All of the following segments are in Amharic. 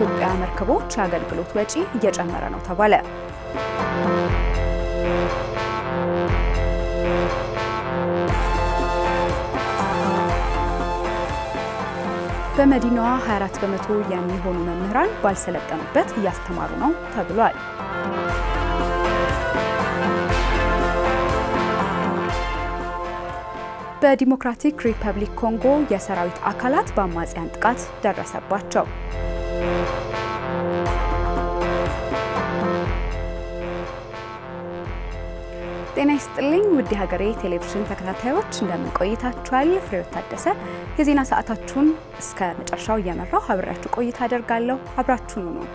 የኢትዮጵያ መርከቦች የአገልግሎት ወጪ እየጨመረ ነው ተባለ። በመዲናዋ 24 በመቶ የሚሆኑ መምህራን ባልሰለጠኑበት እያስተማሩ ነው ተብሏል። በዲሞክራቲክ ሪፐብሊክ ኮንጎ የሰራዊት አካላት በአማጽያን ጥቃት ደረሰባቸው። ጤና ይስጥልኝ ውድ ሀገሬ ቴሌቪዥን ተከታታዮች እንደምን ቆይታችኋል? ፍሬዎት ታደሰ የዜና ሰዓታችሁን እስከ መጨረሻው እየመራው አብሬያችሁ ቆይታ አደርጋለሁ። አብራችሁን ሁኑ።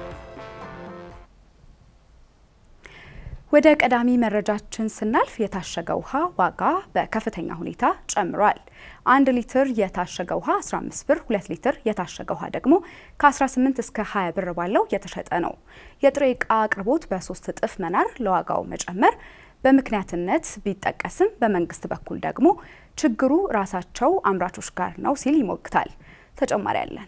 ወደ ቀዳሚ መረጃችን ስናልፍ የታሸገ ውሃ ዋጋ በከፍተኛ ሁኔታ ጨምሯል። አንድ ሊትር የታሸገ ውሃ 15 ብር፣ 2 ሊትር የታሸገ ውሃ ደግሞ ከ18 እስከ 20 ብር ባለው የተሸጠ ነው። የጥሬ ዕቃ አቅርቦት በሶስት እጥፍ መናር ለዋጋው መጨመር በምክንያትነት ቢጠቀስም በመንግስት በኩል ደግሞ ችግሩ ራሳቸው አምራቾች ጋር ነው ሲል ይሞግታል። ተጨማሪ አለን።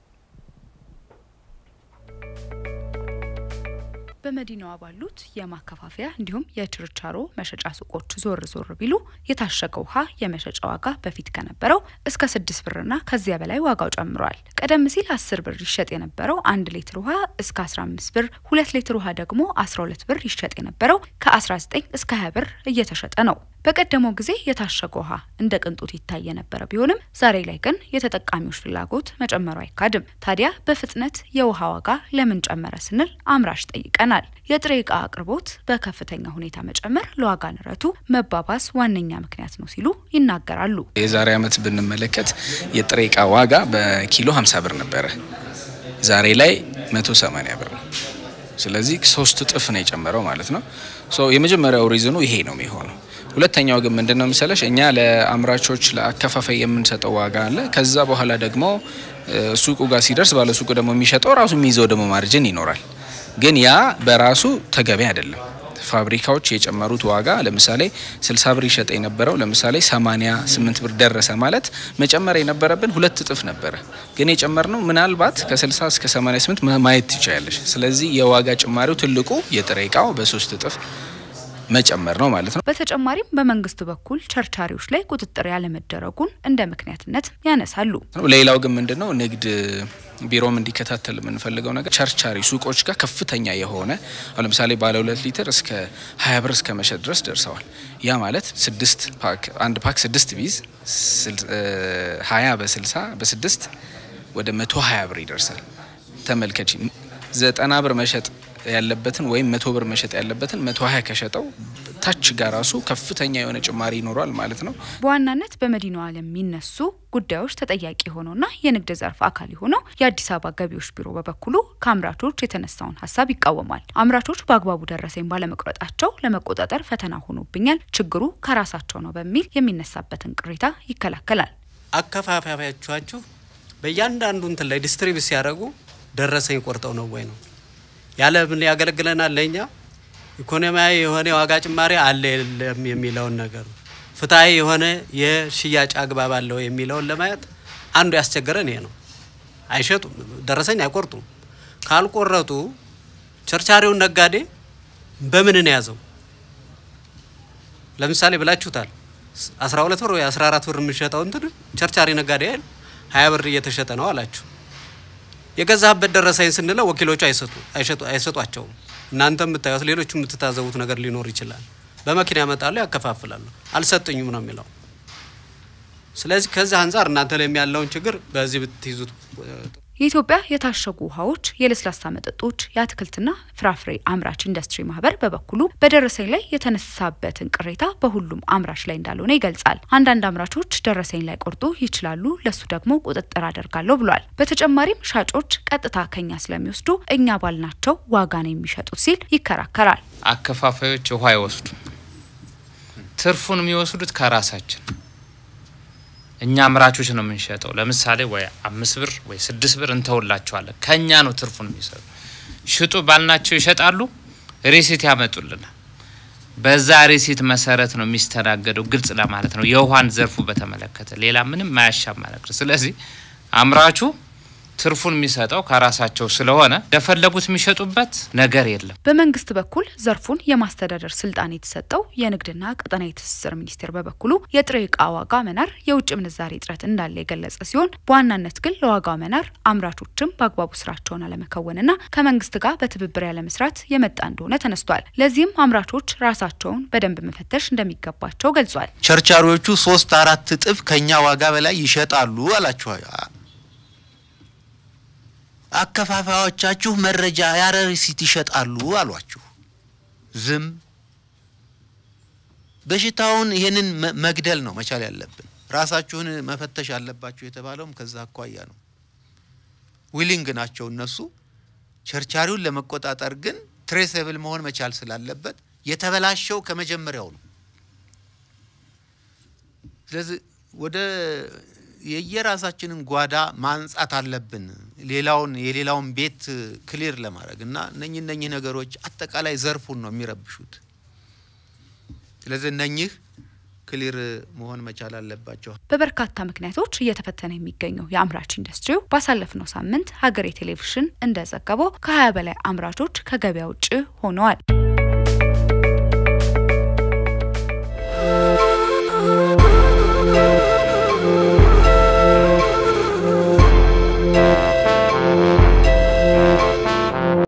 በመዲናዋ ባሉት የማከፋፈያ እንዲሁም የችርቻሮ መሸጫ ሱቆች ዞር ዞር ቢሉ የታሸገ ውሃ የመሸጫ ዋጋ በፊት ከነበረው እስከ ስድስት ብርና ከዚያ በላይ ዋጋው ጨምሯል። ቀደም ሲል አስር ብር ይሸጥ የነበረው አንድ ሊትር ውሃ እስከ አስራ አምስት ብር፣ ሁለት ሊትር ውሃ ደግሞ አስራ ሁለት ብር ይሸጥ የነበረው ከአስራ ዘጠኝ እስከ ሀያ ብር እየተሸጠ ነው። በቀደመው ጊዜ የታሸገ ውሃ እንደ ቅንጦት ይታይ የነበረ ቢሆንም ዛሬ ላይ ግን የተጠቃሚዎች ፍላጎት መጨመሩ አይካድም። ታዲያ በፍጥነት የውሃ ዋጋ ለምን ጨመረ ስንል አምራች ጠይቀናል። የጥሬ ዕቃ አቅርቦት በከፍተኛ ሁኔታ መጨመር ለዋጋ ንረቱ መባባስ ዋነኛ ምክንያት ነው ሲሉ ይናገራሉ። የዛሬ ዓመት ብንመለከት የጥሬ ዕቃ ዋጋ በኪሎ 50 ብር ነበረ። ዛሬ ላይ 180 ብር ነው። ስለዚህ ሶስት እጥፍ ነው የጨመረው ማለት ነው። የመጀመሪያው ሪዝኑ ይሄ ነው የሚሆነው። ሁለተኛው ግን ምንድን ነው መሰለሽ እኛ ለአምራቾች ለአከፋፋይ የምንሰጠው ዋጋ አለ። ከዛ በኋላ ደግሞ ሱቁ ጋር ሲደርስ ባለ ሱቁ ደግሞ የሚሸጠው ራሱ የሚይዘው ደግሞ ማርጅን ይኖራል። ግን ያ በራሱ ተገቢ አይደለም። ፋብሪካዎች የጨመሩት ዋጋ ለምሳሌ 60 ብር ይሸጥ የነበረው ለምሳሌ 88 ብር ደረሰ ማለት መጨመር የነበረብን ሁለት እጥፍ ነበረ። ግን የጨመርነው ምናልባት ከ60 እስከ 88 ማየት ትችላለሽ። ስለዚህ የዋጋ ጭማሪው ትልቁ የጥሬ እቃው በሶስት እጥፍ መጨመር ነው ማለት ነው። በተጨማሪም በመንግስት በኩል ቸርቻሪዎች ላይ ቁጥጥር ያለመደረጉን እንደ ምክንያትነት ያነሳሉ። ሌላው ግን ምንድነው ንግድ ቢሮም እንዲከታተል የምንፈልገው ነገር ቸርቻሪ ሱቆች ጋር ከፍተኛ የሆነ አሁን ለምሳሌ ባለ ሁለት ሊትር እስከ ሀያ ብር እስከ መሸጥ ድረስ ደርሰዋል። ያ ማለት ስድስት ፓክ አንድ ፓክ ስድስት ቢዝ ሀያ በስልሳ በስድስት ወደ መቶ ሀያ ብር ይደርሳል። ተመልከች ዘጠና ብር መሸጥ ያለበትን ወይም መቶ ብር መሸጥ ያለበትን መቶ ሀያ ከሸጠው ታች ጋር ራሱ ከፍተኛ የሆነ ጭማሪ ይኖሯል ማለት ነው። በዋናነት በመዲናዋ ለሚነሱ ጉዳዮች ተጠያቂ የሆነውና የንግድ ዘርፍ አካል የሆነው የአዲስ አበባ ገቢዎች ቢሮ በበኩሉ ከአምራቾች የተነሳውን ሀሳብ ይቃወማል። አምራቾች በአግባቡ ደረሰኝ ባለመቁረጣቸው ለመቆጣጠር ፈተና ሆኖብኛል፣ ችግሩ ከራሳቸው ነው በሚል የሚነሳበትን ቅሬታ ይከላከላል። አከፋፋዮቻችሁ በእያንዳንዱ እንትን ላይ ዲስትሪቢዩት ሲያደርጉ ደረሰኝ ቆርጠው ነው ወይ ነው ያለ ምን ያገለግለናል? ለእኛ ኢኮኖሚያዊ የሆነ የዋጋ ጭማሪ አለ የለም የሚለውን ነገር ፍትሐዊ የሆነ የሽያጭ አግባብ አለው የሚለውን ለማየት አንዱ ያስቸገረን ይሄ ነው። አይሸጡም፣ ደረሰኝ አይቆርጡም። ካልቆረጡ ቸርቻሪውን ነጋዴ በምን ነው ያዘው? ለምሳሌ ብላችሁታል 12 ብር ወይ 14 ብር የምንሸጠው እንትን ቸርቻሪ ነጋዴ አይደል 20 ብር እየተሸጠ ነው አላችሁ። የገዛህበት ደረሰኝ ስንለው ወኪሎቹ አይሰጡ አይሰጧቸውም። እናንተ የምታዩት ሌሎቹ የምትታዘቡት ነገር ሊኖር ይችላል። በመኪና ያመጣሉ፣ ያከፋፍላሉ። አልሰጡኝም ነው የሚለው። ስለዚህ ከዚህ አንጻር እናንተ ላይ ያለውን ችግር በዚህ ብትይዙት የኢትዮጵያ የታሸጉ ውሃዎች፣ የለስላሳ መጠጦች፣ የአትክልትና ፍራፍሬ አምራች ኢንዱስትሪ ማህበር በበኩሉ በደረሰኝ ላይ የተነሳበትን ቅሬታ በሁሉም አምራች ላይ እንዳልሆነ ይገልጻል። አንዳንድ አምራቾች ደረሰኝ ላይ ቆርጡ ይችላሉ፣ ለሱ ደግሞ ቁጥጥር አደርጋለሁ ብሏል። በተጨማሪም ሻጮች ቀጥታ ከኛ ስለሚወስዱ እኛ ባልናቸው ዋጋ ነው የሚሸጡት ሲል ይከራከራል። አከፋፋዮች ውሃ አይወስዱ፣ ትርፉን የሚወስዱት ከራሳችን እኛ አምራቾች ነው የምንሸጠው። ለምሳሌ ወይ አምስት ብር ወይ ስድስት ብር እንተውላቸዋለን። ከኛ ነው ትርፉን የሚሰጡ። ሽጡ ባልናቸው ይሸጣሉ፣ ሪሲት ያመጡልናል። በዛ ሪሲት መሰረት ነው የሚስተናገደው። ግልጽ ለማለት ነው የውሃን ዘርፉ በተመለከተ ሌላ ምንም ማያሻማ ነገር። ስለዚህ አምራቹ ትርፉን የሚሰጠው ከራሳቸው ስለሆነ እንደፈለጉት የሚሸጡበት ነገር የለም። በመንግስት በኩል ዘርፉን የማስተዳደር ስልጣን የተሰጠው የንግድና ቀጠናዊ ትስስር ሚኒስቴር በበኩሉ የጥሬ እቃ ዋጋ መናር የውጭ ምንዛሬ እጥረት እንዳለ የገለጸ ሲሆን በዋናነት ግን ለዋጋው መናር አምራቾችም በአግባቡ ስራቸውን አለመከወንና ከመንግስት ጋር በትብብር ያለመስራት የመጣ እንደሆነ ተነስቷል። ለዚህም አምራቾች ራሳቸውን በደንብ መፈተሽ እንደሚገባቸው ገልጿል። ቸርቻሪዎቹ ሶስት አራት እጥፍ ከኛ ዋጋ በላይ ይሸጣሉ አላችሁ። አከፋፋዮቻችሁ መረጃ ያለ ሪሲት ይሸጣሉ አሏችሁ። ዝም። በሽታውን ይሄንን መግደል ነው መቻል ያለብን። ራሳችሁን መፈተሽ አለባችሁ የተባለውም ከዛ አኳያ ነው። ዊሊንግ ናቸው እነሱ። ቸርቻሪውን ለመቆጣጠር ግን ትሬሰብል መሆን መቻል ስላለበት የተበላሸው ከመጀመሪያው ነው። ስለዚህ ወደ የየራሳችንን ጓዳ ማንጻት አለብን። ሌላውን የሌላውን ቤት ክሊር ለማድረግ እና እነኚህ እነኚህ ነገሮች አጠቃላይ ዘርፉን ነው የሚረብሹት። ስለዚህ እነኚህ ክሊር መሆን መቻል አለባቸው። በበርካታ ምክንያቶች እየተፈተነ የሚገኘው የአምራች ኢንዱስትሪው ባሳለፍነው ሳምንት ሀገሬ ቴሌቪዥን እንደዘገበው ከ20 በላይ አምራቾች ከገበያ ውጭ ሆነዋል።